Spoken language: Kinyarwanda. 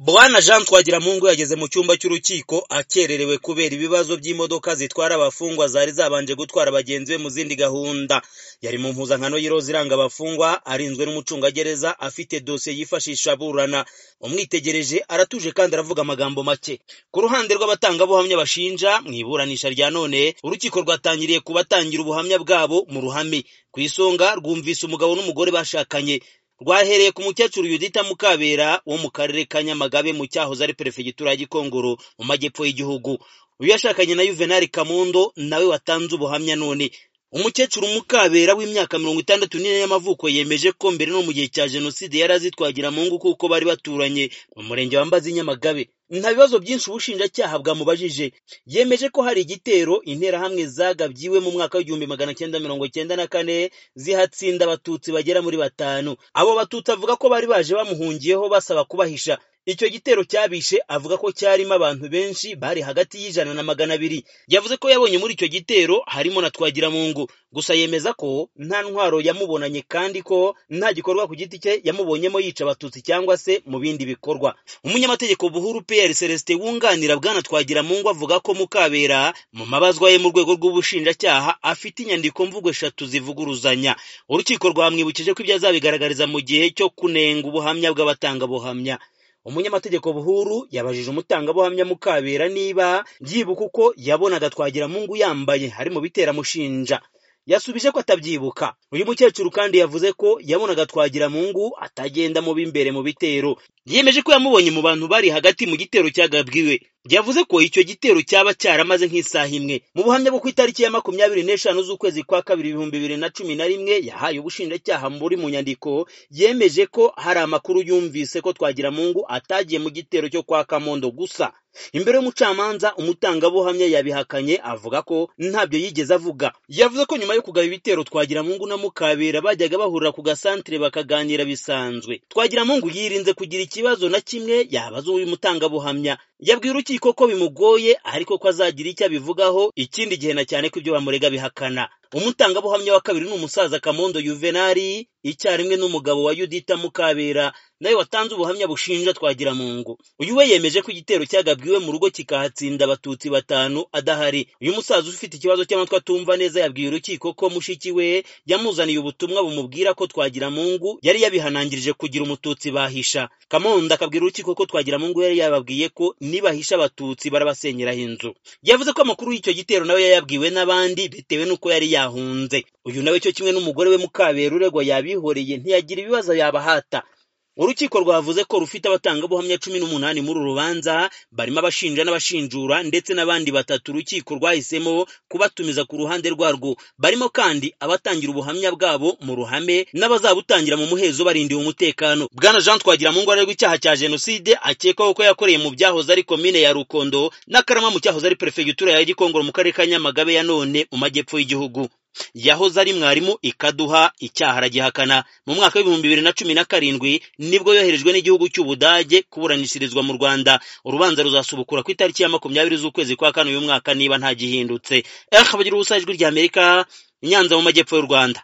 Bwana Jean Twagiramungu yageze mu cyumba cy'urukiko akererewe kubera ibibazo by'imodoka zitwara abafungwa zari zabanje gutwara bagenzi be mu zindi gahunda. Yari mu mpuzankano y'iroza iranga abafungwa, arinzwe n'umucungagereza, afite dosiye yifashisha aburana. Umwitegereje aratuje kandi aravuga amagambo make. Ku ruhande rw'abatangabuhamya bashinja, mu iburanisha rya none, urukiko rwatangiriye ku batangira ubuhamya bwabo mu ruhame. Ku isonga rwumvise umugabo n'umugore bashakanye. Rwahereye ku mukecuru Yudita Mukabera wo mu karere ka Nyamagabe mu cyahoze ari perefegitura ya Gikongoro mu majyepfo y'Igihugu. Uyu yashakanye na Juvenal Kamundo nawe watanze ubuhamya none. Umukecuru Mukabera w'imyaka mirongo itandatu n'ine y'amavuko yemeje ko mbere no mu gihe cya Jenoside yari azi Twagiramungu kuko bari baturanye mu murenge wa Mbazi Nyamagabe. Nta bibazo byinshi ubushinjacyaha bwamubajije. Yemeje ko hari igitero interahamwe zagabyiwe mu mwaka w'igihumbi magana cyenda mirongo cyenda na kane zihatsinda abatutsi bagera muri batanu. Abo batutsi avuga ko bari baje bamuhungiyeho basaba kubahisha. Icyo gitero cyabishe avuga ko cyarimo abantu benshi bari hagati y'ijana na magana abiri. Yavuze ko yabonye muri icyo gitero harimo na Twagiramungu. Gusa yemeza ko nta ntwaro yamubonanye kandi ko nta gikorwa ku giti cye yamubonyemo yica abatutsi cyangwa se mu bindi bikorwa. Umunyamategeko Buhuru Pierre Celestin wunganira Bwana Twagiramungu avuga ko Mukabera mu mabazwa ye mu rwego rw'ubushinjacyaha afite inyandiko mvugo eshatu zivuguruzanya. Urukiko rwamwibukije ko ibyo azabigaragariza mu gihe cyo kunenga ubuhamya bw'abatangabuhamya. umunyamategeko buhuru yabajije umutangabuhamya mukabera niba yibuka uko yabonaga twagiramungu yambaye hari mu biteramushinja yasubije ko atabyibuka uyu mukecuru kandi yavuze ko yabonaga twagiramungu atagenda mu b'imbere mu bitero yemeje ko yamubonye mu bantu bari hagati mu gitero cyagabwiwe yavuze ko icyo gitero cyaba cyaramaze nk'isaha imwe mu buhamya bwo ku itariki ya makumyabiri n'eshanu z'ukwezi kwa kabiri ibihumbi bibiri na cumi na rimwe yahaye ubushinjacyaha muri mu nyandiko yemeje ko hari amakuru yumvise ko twagiramungu atagiye mu gitero cyo kwa kamondo gusa imbere y'umucamanza umutangabuhamya yabihakanye avuga ko ntabyo yigeze avuga yavuze ko nyuma yo kugaba ibitero twagiramungu na mukabera bajyaga bahurira ku gasantere bakaganira bisanzwe twagiramungu yirinze kugira ikibazo na kimwe yabaza uyu mutangabuhamya yabwiye urukiko ko bimugoye ariko ko azagira icyo abivugaho ikindi gihe na cyane ko ibyo bamurega bihakana umutangabuhamya wa kabiri ni umusaza kamondo yuvenali icyarimwe n'umugabo wa yudita mukabera nawe watanze ubuhamya bushinja twagiramungu uyu we yemeje ko igitero cyagabwiwe mu rugo kikahatsinda abatutsi batanu adahari uyu musaza ufite ikibazo cy'amatwi atumva neza yabwiye urukiko ko mushiki we yamuzaniye ubutumwa bumubwira ko twagiramungu yari yabihanangirije kugira umututsi bahisha kamondo akabwira urukiko ko twagiramungu yari yababwiye ko nibahisha abatutsi barabasenyeraho inzu yavuze ko amakuru y'icyo gitero nawe yayabwiwe n'abandi bitewe n'uko yari yahunze uyu nawe cyo kimwe n'umugore we mukabera uregwa yabihoreye ntiyagira ibibazo yabahata urukiko rwavuze ko rufite abatangabuhamya cumi n'umunani muri uru rubanza barimo abashinja n'abashinjura ndetse n'abandi batatu urukiko rwahisemo kubatumiza ku ruhande rwarwo barimo kandi abatangira ubuhamya bwabo mu ruhame n'abazabutangira mu muhezo barindiwe umutekano bwana jean twagiramungu arerwa icyaha cya jenoside akekwaho ko yakoreye mu byahoze ari komine ya rukondo n'akarama mu cyahoze ari perefegitura ya gikongoro mu karere ka nyamagabe ya none mu majyepfo y'igihugu yahoze ari mwarimu ikaduha icyaha aragihakana mu mwaka w'ibihumbi bibiri na cumi na karindwi nibwo yoherejwe n'igihugu cy'ubudage kuburanishirizwa mu rwanda urubanza ruzasubukura ku itariki ya makumyabiri z'ukwezi kwa kane uyu mwaka niba ntagihindutse eh bagira ubusa ijwi ry'amerika i nyanza mu majyepfo y'u rwanda